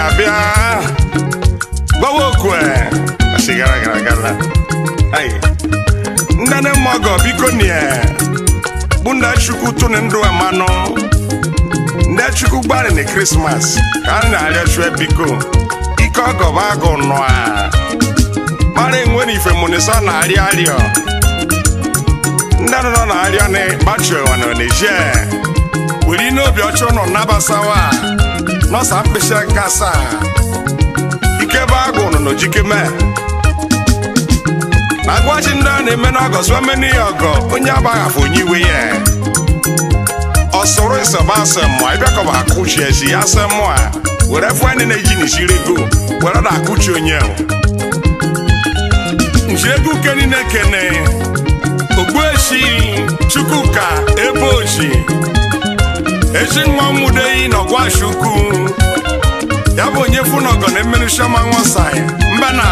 abịa gbawa okwe asị gara gara gara Ai. ndane mọgọ biko nie bụ ndị chukwu tụnụ ndụ amanụ ndị chukwu gbari na krismas ka a na-arịọ chue biko ike ọgọ bụ agụ nụa mara enwe na ife munisa na-arịọ arịọ ndị nọ na-arịọ na gbachi ụwa na Niger were n'obi ọcha ụnọ nabasawa nọsa mkpịsị aka asaa ike bụ agụ nọ n'ojikeme na agwaji ndị a na-eme n'ọgọ sụameni ya ọgọ onye agbaghafụ onye iwe ya ọsụrụ ịsọba asị mmụọ ịbịakọba akụchi ezi ya asị mmụọ a were fụ ndị na-eji n'isiri ego were na akụchi onye nji ego uke niile kene ogbuechi chukwuka ebe oji eji nwa nwudeyi n'ọgwachukwu ya bụ onye fụ n'ọgọ na emeri shama nwasai mba na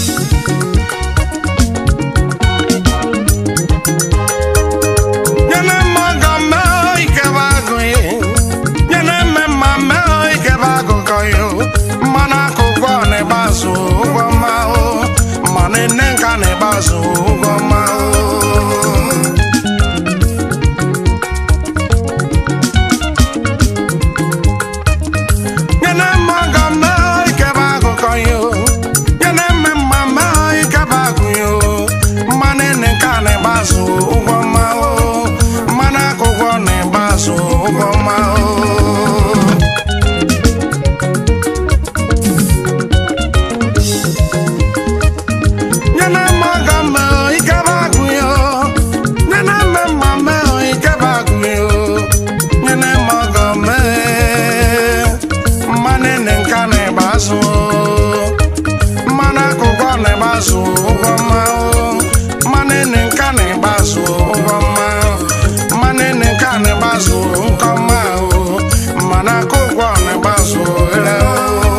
nyene mmaga mee ikebe agụ ye nyene mmemma mee ikebe agụkọ yo mmanụ akụkọ na-egbazu ụgwọ mma o mmanụ nne nka na-egbazu ụgwọ mma o nyene mmaga mee ikebe agụkọ yo nyene mmemma mee ikebe agụ yo mmanụ nne nka na-egbazu ụgwọ mma o mmanụ akụkọ na-egbazu ụgwọ mma o nyene mmaga mee ikebe agụ yo nyene mmemma mee ikebe agụ yo nyene mmaga mee mmanụ nne nka na-egbazu mmanụ akụkọ na-egbazu ụgwọ mma o mmanụ nne nka na-egbazu ụgwọ mma mmanụ nne nka na-egbazu nkọ mma o mmanụ akụkọ na-egbazu ere o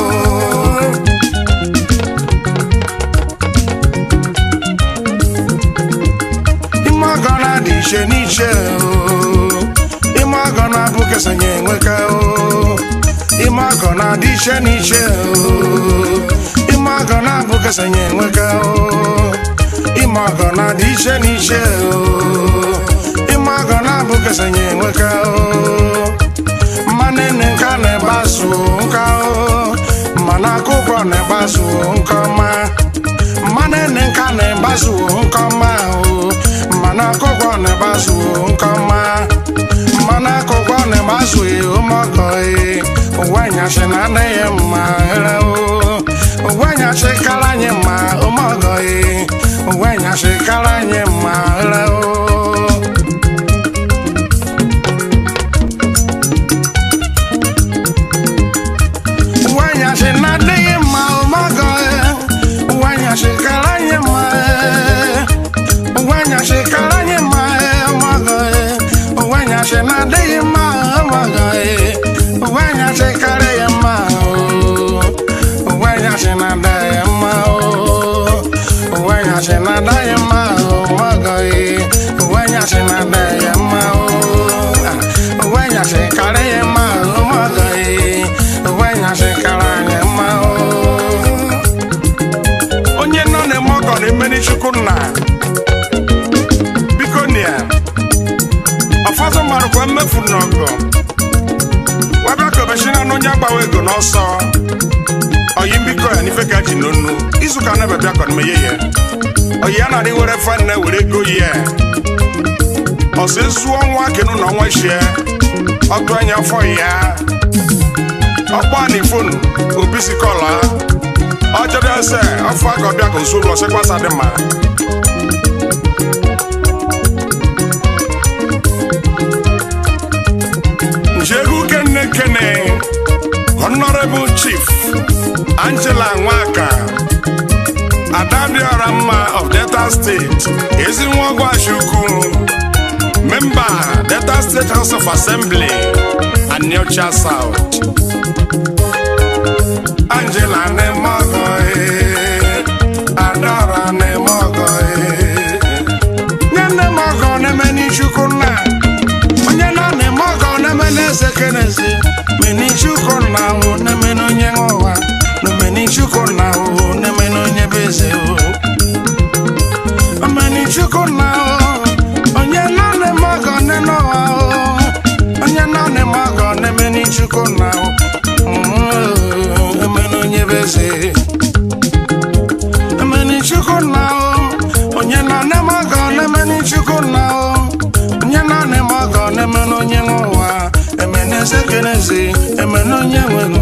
ime ọgọ na-adị iche n'iche o ime ọgọ na-abụ kesanye enweka o ime ọgọ na-adị iche n'iche o ime ọgọ na-abụ kesanye enweka o ime ọgọ na-adị iche n'iche o ime ọgọ na-abụ kesanye enweka o mmanụ nne nka na-egbazu nka o mmanụ akwụkwọ na-egbazu nke ọma mmanụ nne nka na-egbazu nke ọma o mmanụ akwụkwọ na-egbazu nke ọma mmanụ akwụkwọ na-egbazu ụmụọgọ ụwa anyasị na adịghị mma ere o ụwa anyasị kara anyị mma ụmụọgọ ụwa anyasị kara anyị mma ere o Wanyasị na-adịghị mma ụmọgọ Wanyasị kara anyị mma Wanyasị kara anyị mma ụmọgọ Wanyasị na-adịghị mma ụmọgọ Wanyasị kara ya mma Wanyasị na-adịghị mma Wanyasị na-adịghị mma ụmọgọ Wanyasị na-adịghị mma Wanyasị kara ya mma ụmọgọ Wanyasị kara anyị mma onye nọ na-eme ọgọ na-emeri chukwu nna biko nia ụfọdụ marụkwa mmefu n'ọgọ wabịa ka obechina na onye agbawa ego n'ọsọ oyi mbiko ya n'ife ka ji n'onu izuka na bịa ka meye ya oyi ya na-adị were fanne were ego ya ọsọ ezu ọnwa kenu na ọnwa shie ọtụ anya afọ ya ọkpọ ni fonu obi si kọla ọjọdọ ẹsẹ ọfọ agọbịa ka nso lọ sẹkwasa dị mma njegu kene kene honorable chief angela nwaka adabiora mma of delta state ezinwogwachukwu member delta state house of assembly and Niocha south angela nemogo adora nemogo nye nemogo neme n'ichukwu nna onye na nemogo neme n'eze kenezi menichukwu nna nwụ neme n'onye nwe ụwa chukwu na Mm, emene onye bụ eze emene chukwu na onye na nne m ọgọ na-emene chukwu na onye na nne m ọgọ na-emene onye nwe ụwa emene eze keneze emene onye nwere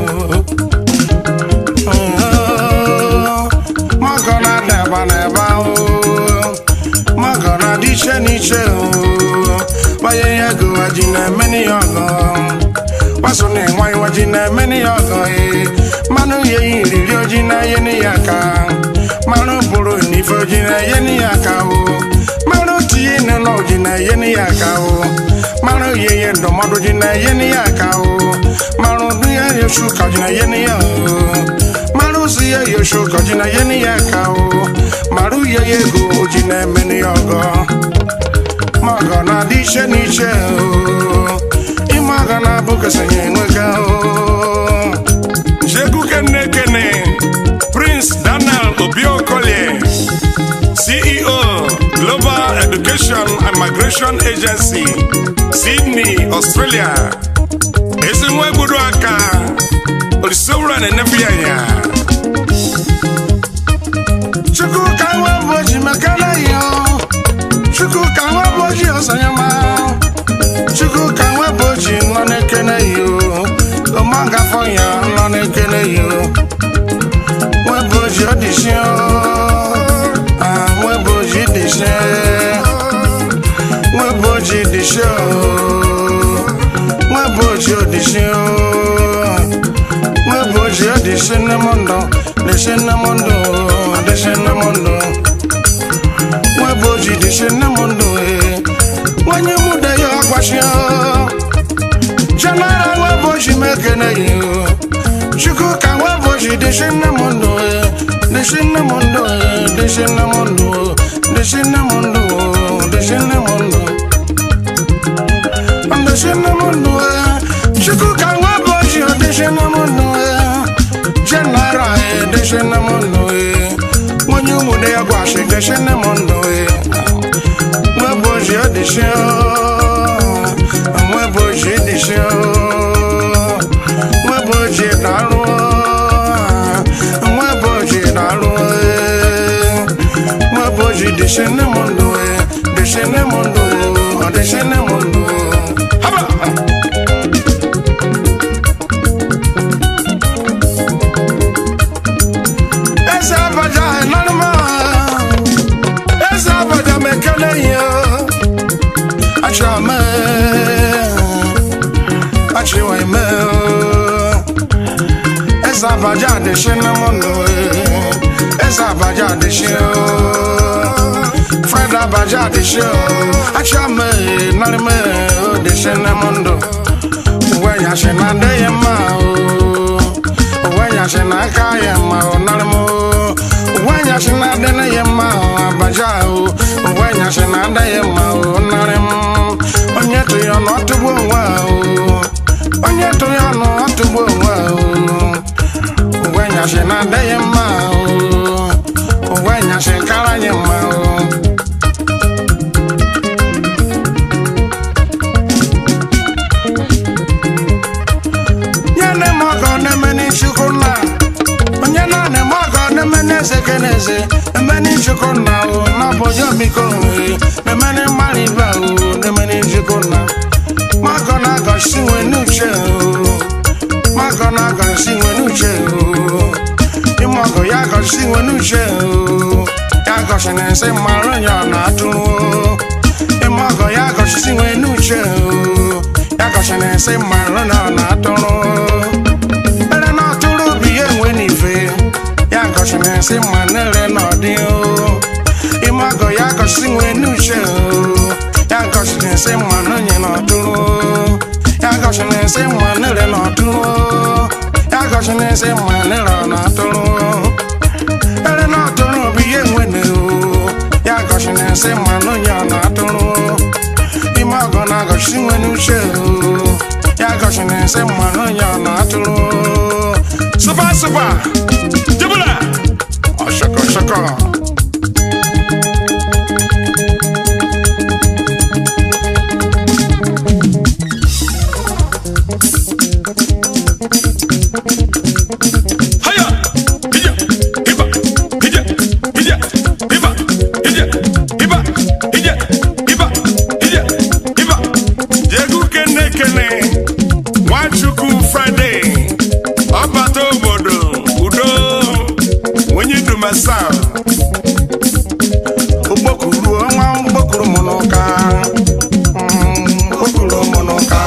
mọgọ na-adaba n'ebe ahụ mọgọ na-adị iche n'iche gbanye ya ego waji na-emeni ya ọgọ gbaso na ịnwa iwaji na-emeni ya ọgọ ee mmanụ ya iriri oji na-enye ni ya aka mmanụ bụrụ n'ife oji na-enye ni ya aka o mmanụ tinye n'ụlọ oji na-enye ni ya aka o mmanụ ya ihe ndụmọdụ ji na-enye ni ya aka o mmanụ dụ ya yosu ka oji na-enye ni ya o mmanụ si ya yosu ka oji na-enye ni ya aka o mmanụ ya ya ego oji na-emeni ya ọgọ mọgọ na-adị iche n'iche o ime ọgọ na-abụ kesanye enwega o Jegu Kene Kene, Prince Daniel Obiokolie, CEO, Global Education and Migration Agency, Sydney, Australia. Ezinwe gbudu aka, olisowura na enefu ya ya. Chukwu ka nwe boji mekele yo, Chukwu ka nwe boji osanyama, Chukwu ka nwe boji nọ n'ekene yo, ọmọga fọ ya nọ n'ekene yo. Nwe boji ọdịshi o, ah nwe boji dịshi, nwe boji dịshi o, nwe boji ọdịshi o, nwe boji ọdịshi nne m ndụ, dịshi nne m ndụ, dịshi nne m ndụ. nweboji dịshi nne m ndụ ee nwanye mụda ya ọgbachia jenara nweboji mekene ya o chukwu ka nweboji dịshi nne m ndụ ee dịshi nne m ndụ ee dịshi nne m ndụ dịshi nne m ndụ dịshi nne m ndụ dịshi nne m ndụ ee chukwu ka nweboji dịshi nne m ndụ ee jenara ee dịshi nne m ndụ ee nwanye ụmụde ya gwashi dịshi nne m ndụ ee nweboji ọdịshi nweboji dịshi nweboji darụ nweboji darụ nweboji dịshi nne m ndụ ee dịshi nne m ndụ ọ dịshi nne m ndụ haba eze abaja nọrọma eze abaja mekele ya achọme achịwa ime eze abaja adịshi na mụnụ eze abaja adịshi fred abaja adịshi achọme nọrọme odịshi na mụndụ uwe yashi na adịghị mma uwe yashi na aka ya mma ọ nọrọmụ uwe yashi na adịghị ya mma abaja uwe yashi na adịghị mma ọ nọrọm onye tụ ya ọnụ ọtụgbu onwe ahụ onye tụ ya ọnụ ọtụgbu onwe ahụ uwe yashi na adịghị mma uwe yashi kara ya mma nye ne m ọgọ na-eme n'Ichukwu nna onye na-ana eme ọgọ na-eme n'eze keneze eme n'Ichukwu nna o n'ọbụghị omiko ohe na-eme n'ịmara ibe o na-eme n'Ichukwu nna magọ na-agọsi nwe n'uche o magọ na-agọsi nwe n'uche o ime ọgọ ya agọsi nwe n'uche o ya gọsi na nsị mara onye ọ na-atụrụ o ime ọgọ ya gọsi nwe n'uche o ya gọsi na nsị mara onye ọ na-atụrụ ere na ọtụrụ bụ ihe enwe n'ife ya gọsi na nsị ma nere n'ọdị o ime ọgọ ya gọsi nwe n'uche o ya gọsi na nsị ma n'onye n'ọtụrụ o ya gọsi na nsị ma nere n'ọtụrụ o ya gọsi na nsị ma nere n'ọtụrụ o ere na ọtụrụ bụ ihe enwe na o ya gọsi na nsị ma n'onye ọ na-atụrụ o ime ọgọ na-agọsi nwe n'uche o ya gọsi na nsị ma n'onye ọ na-atụrụ o super super jibula ọshọkọ shọkọ na-ekene ekene nwachukwu fraịde ọbata obodo udo onye dumasa ugbokuru ọnwa ugbokuru mụ n'ụka Mm, ugbokuru mụ n'ụka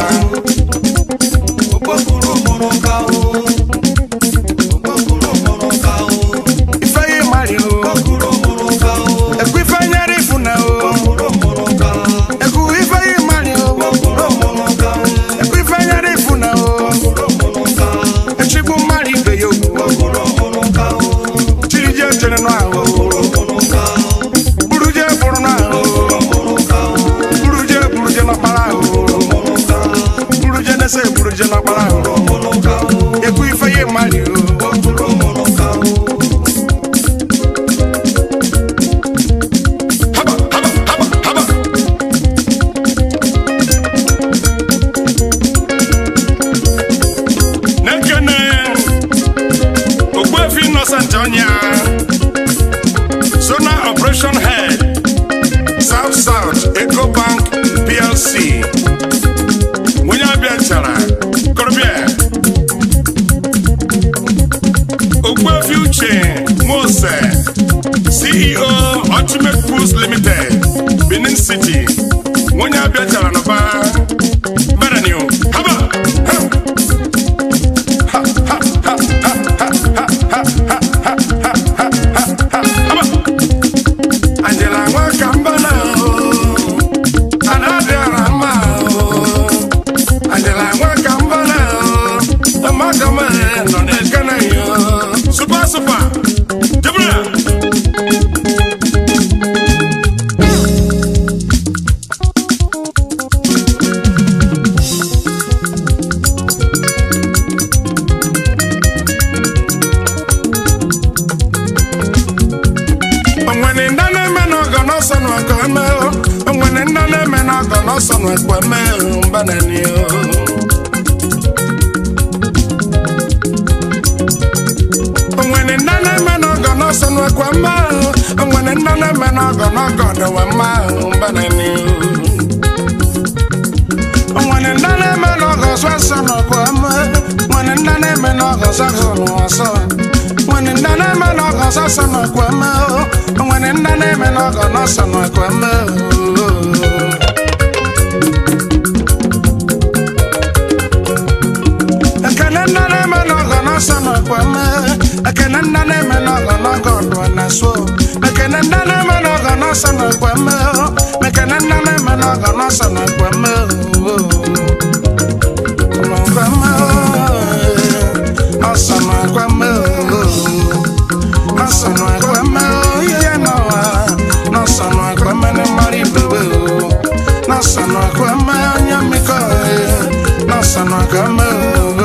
ifeyi mari o ekwu ifeanyara ifuna o ekwu ifeyi mari o ekwu ifeanyara ifuna o echigbu mmadụ ibe ya okwu chiri je chere n'ahụ buru je bụrụ n'ahụ buru je buru je n'ọkpara ahụ buru je na-ese buru je n'ọkpara ahụ ekwu ifeyi mari o haba haba haba haba na-ekene ogbuefi innocent ọnya zona operation head south south eco bank plc onye abịa chara korobịa ogbuefi uche mose ceo ultimate foods limited benin city onye abịa chara n'ụba berenio haba ha Haba. Angela Nwakambana o, Anabiara mma o. Angela Nwakambana o, Amakama nọ n'ekene ya o. Super super, Jibril. onwere ndị na-eme n'ọgọ n'ọsọ n'ọgọ eme o onwere ndị na-eme n'ọgọ n'ọsọ n'ọgọ eme o mbanani o onwere ndị na-eme n'ọgọ n'ọsọ n'ọgọ eme o onwere ndị na-eme n'ọgọ n'ọgọ n'ọgọ eme o mbanani o onwere ndị na-eme n'ọgọ sọ nsọ n'ọgọ eme nwere ndị na-eme n'ọgọ sọ nsọ n'ọsọ nwere ndị na-eme n'ọgọ sọ nsọ n'ọgọ eme o nwere ndị na-eme n'ọgọ n'ọsọ n'ọgọ eme o ekene nna na-eme n'ọgọ n'ọsọ n'ọgọ eme ekene nna na-eme n'ọgọ n'ọgọ ọdụ na so ekene nna na-eme n'ọgọ n'ọsọ n'ọgọ eme o ekene nna na-eme n'ọgọ n'ọsọ n'ọgọ eme o n'ọgọ eme o ọsọ n'ọgọ eme o ọsọ n'ọgọ eme o ihe n'ụwa n'ọsọ n'ọgọ eme na mmadụ ibebe o n'ọsọ n'ọgọ eme onye mmikọ n'ọsọ n'ọgọ eme o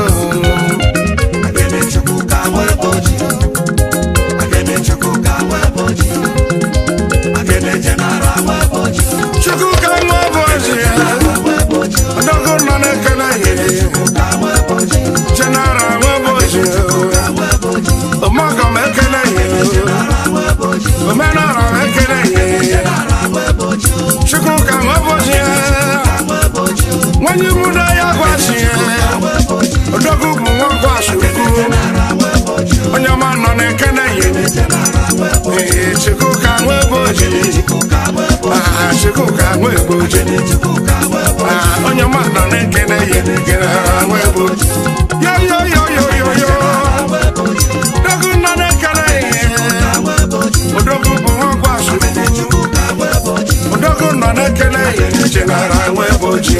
chukwu ka nwa ụbọchị ya ọdọgụ nọ na-ekele ya jenara nwa ụbọchị ya ọmọgọ m ekele ya omenala m ekele ya chukwu ka nwa ụbọchị ya nwanyị mụda ya gwachi ya ọdọgụ bụ nwa gwachi ukwu onye ọma nọ na-ekele ya ee chukwu ka nwa ụbọchị Ah, chukwu ka nwa ụbọchị Ah, onye ọma nọ na-ekele ya ekele nwa ụbọchị yo yo yo yo yo yo ọdọgụ nọ na-ekele ya odogwu bụ nwa gwachi odogwu nọ na-ekele ya chenara nwa ụbọchị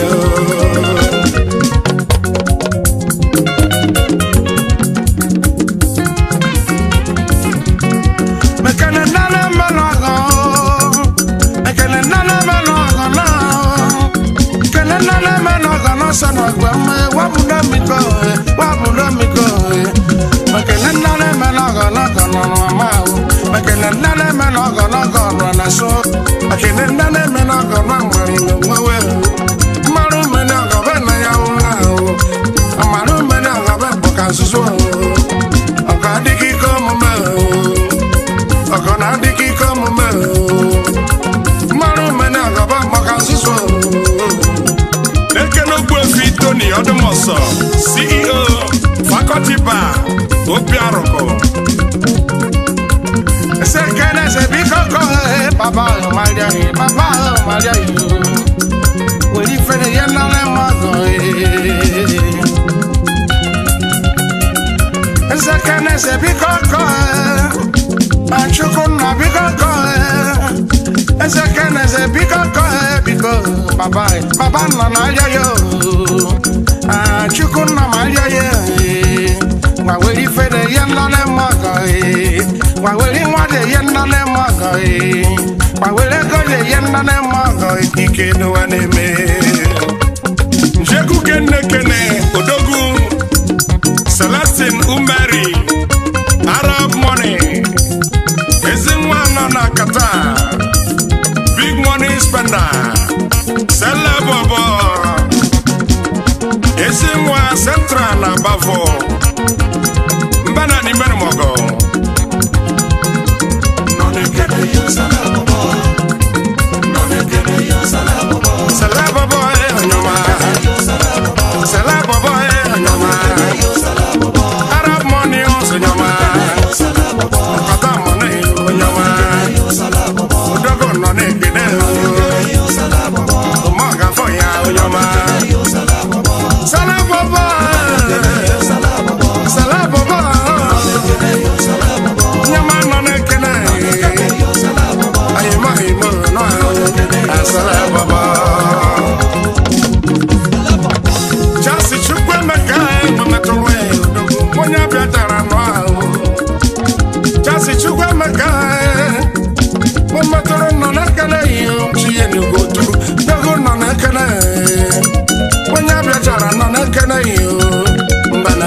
mekene nana melọgọ mekene nana melọgọ náà kene nana melọgọ náà sọnà gbẹmẹ wàbùdó mi kọ ẹ wàbùdó mi kọ ẹ mekene nana melọgọ náà kọ nọnọ ọmọ àwọn mekene nana melọgọ náà kọ nọnọ so mekene nana melọgọ náà mọrin ló wẹwẹ o mmarụ mmiri ọgọ bẹ na ya wụrụ ahụ amarụ mmiri ọgọ bẹ bụ ka nzuzo ahụ ọgọ adịghị ike omume ahụ ọgọ na-adịghị ike omume mmarụ mmene agaba maka nzuzo ekene ogbu Tony Odumoso, CEO, Faculty Bar, Obiaruko. Sekene se bikoko eh, Papa oh Maria eh, Papa oh Maria eh. Weli fere yena le mago eh. Sekene se bikoko eh, Achuku na bikoko eh. Sekene se bikoko eh, Biko Papa eh, Papa na na ya yo Achuku na Maria eh. Waweli fere yena le mago eh. Waweli mwade yena le mago eh. Waweli goje yena le mago eh. Ike no aneme Njeku Kene Kene, Odogu, Celestine Umeri, Arab Money, Ezinwa nọ na Qatar, Big Money Spender, Sele Bobo, Ezinwa Central na Bavo, Mbana ni Mbana Mogo. Sele bobo eh onyoma Sele bobo eh onyoma Arab money also onyoma Kata money onyoma Odogo nọ n'ekene Umaga fọ ya onyoma Sele bobo eh Sele bobo Onyoma nọ n'ekene Ayima imo nọ Sele bobo Chasi Chukwemeka ememetụrụ odogwu onye bịatara nọ ahụ Chasi Chukwemeka ememetụrụ nọ n'ekele ihe chiye n'ugwu tụrụ dogo nọ n'ekele onye bịatara nọ n'ekele ihe mbana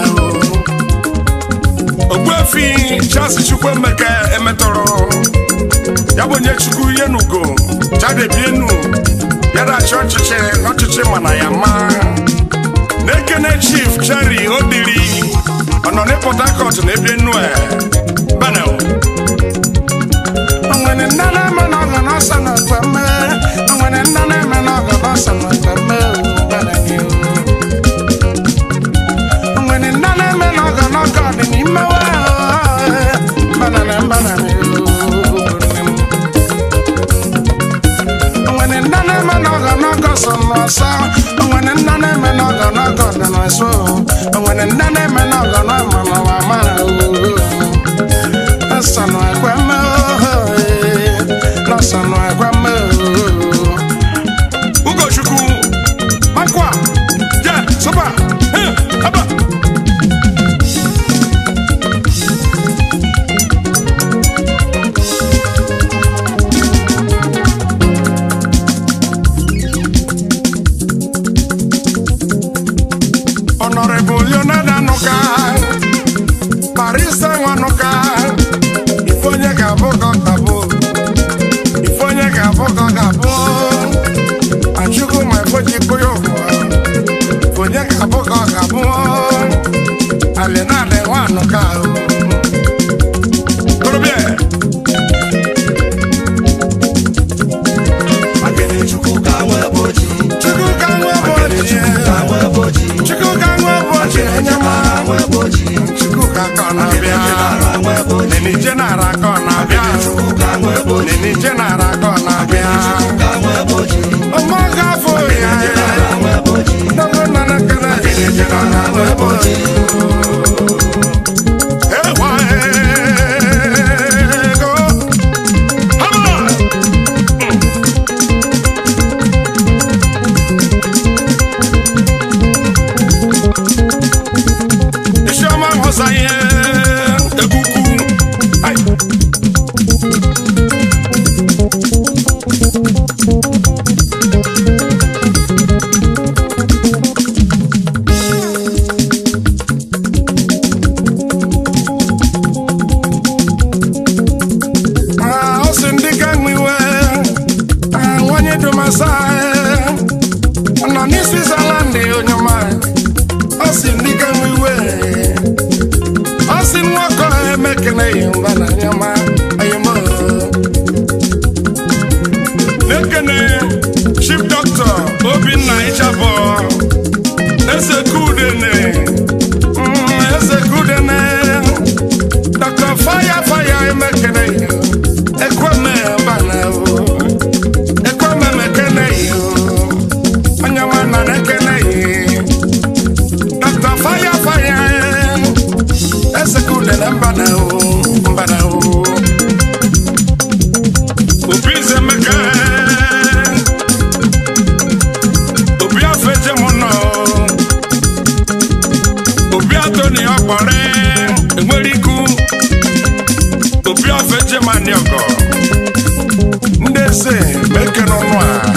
Ogbuefi Charles Chukwuemeka emetọrọ ya bụ onye Chukwu ihe n'ugo chadebienu ya dachi ọchịchị n'ọchịchị mana ya ma na-ekene Chief Cherry Odiri ọ nọ na Port Harcourt na ebe enu e Benel onwere nne na-eme n'ọgọ n'ọsọ n'ọgọ mme onwere nne na-eme n'ọgọ n'ọsọ n'ọgọ mme mbana gị onwere nne na-eme n'ọgọ n'ọgọ dị n'ime wa mbana na mbana gị onwere nne na-eme n'ọgọ n'ọgọ so n'ọsọ onwere nne na-eme n'ọgọ n'ọgọ dị n'ọsọ onwere nne na-eme n'ọgọ n'ọma n'ọma ma Lọ́sàn-án ẹ̀gbẹ́ mọ́ lọ́sàn-án ẹ̀gbẹ́ mọ́. Ugochukwu Makwa Je Soba Hey, Aba Honorable Leonard Anuka, Barista Nwanuka, ife onye ga-abụ ka ọ ga-abụ, ife onye ga-abụ ka ọ ga-abụ. Achukwu ma ife ji kụ ya ụwa, ife onye ga-abụ ka ọ ga-abụ. Alinale Nwanuka, Korobịa Chukwu ka nwe ụbọchị, Chukwu ka nwe ụbọchị, onye ma Chukwu ka ka ọ na-abịa. Nini jenara ka ọ na-abịa. Nini jenara ka ọ na-abịa. Ọmọ gafo ya. Dogo nana kana nini jenara ka ọ Ewa ego. Hama. Isioma nghọsa ihe egwukwu. Ai. Ah, ọ sị ndị ka nwiwe Ah, nwanyị dumasa ọ nọ n'isi Switzerland onye ọma ọ sị ndị ka nwiwe ọ sị nwoke a emekeneghị mba na onye ọma ayọmọ na-ekene Chief Doctor Obinna Ichabọ eze meke n'ọnụ a